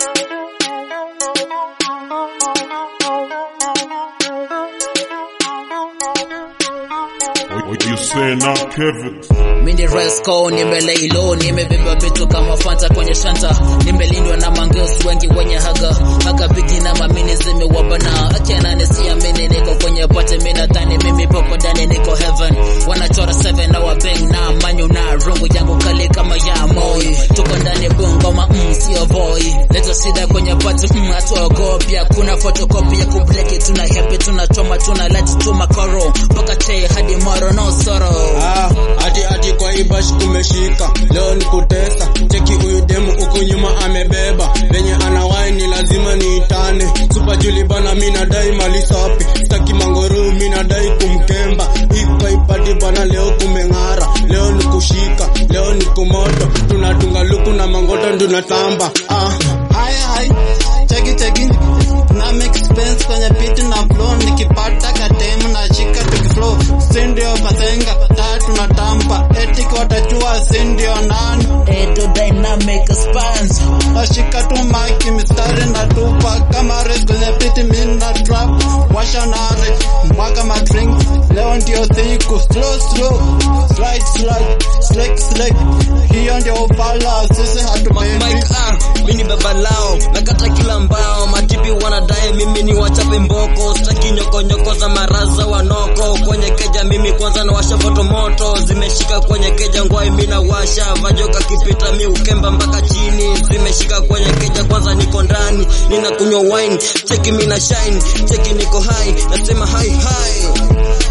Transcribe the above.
What you saying now, Kevin? Mini Resco nimelay low, nimebeba vitu kama Fanta kwenye shanta, nimelindwa na mangus wengi wenye haga haga bigi na mamini zimewabana, akiana nisiamini niko kwenye pate, mimi nadhani mimi popo ndani niko heaven, wanachora seven na wabeng na manyu na rungu yangu kali kama ya moi, tuko ndani bungoma mm, sio boy, leta shida kwenye pate mm, hatuogopya, kuna photocopy ya kubleki, tuna happy tunachoma tuna light tuma koro mpaka che hadi moro no sorrow Ah, ati ati kwa ibash kumeshika leo ni kutesa cheki huyu demu huku nyuma amebeba venye anawai ni lazima niitane super juli bana mi nadai mali sapi staki mangoru mi nadai kumkemba iko ipati bana leo kumeng'ara leo ni kushika leo ni kumoto tunadunga luku na mangoto tunatamba ah. Hai hai, cheki cheki, na make expense kwenye beat na flow, nikipata kademu na shika tukiflow, sindio basenga, tatu na tampa, etiki watajua sindio nani, Edo Dynamic Spans nashika tu maki mistari na tupa, kama res kwenye beat mina trap, washa nare, mwaga ma drink, leo ndio siku, slow slow, slide slide, slick slick, hiyo ndio ufala, sisi hatupendi. Mike ah, mimi ni baba lao nakata kila mbao matipi wanadai mimi ni wachape mboko staki nyoko nyoko za maraza wanoko kwenye keja mimi kwanza na washa moto moto zimeshika kwenye keja ngwai mimi na washa vajoka kipita mi ukemba mpaka chini zimeshika kwenye keja kwanza niko ndani nina kunywa wine cheki mimi na shine cheki niko high nasema hi hi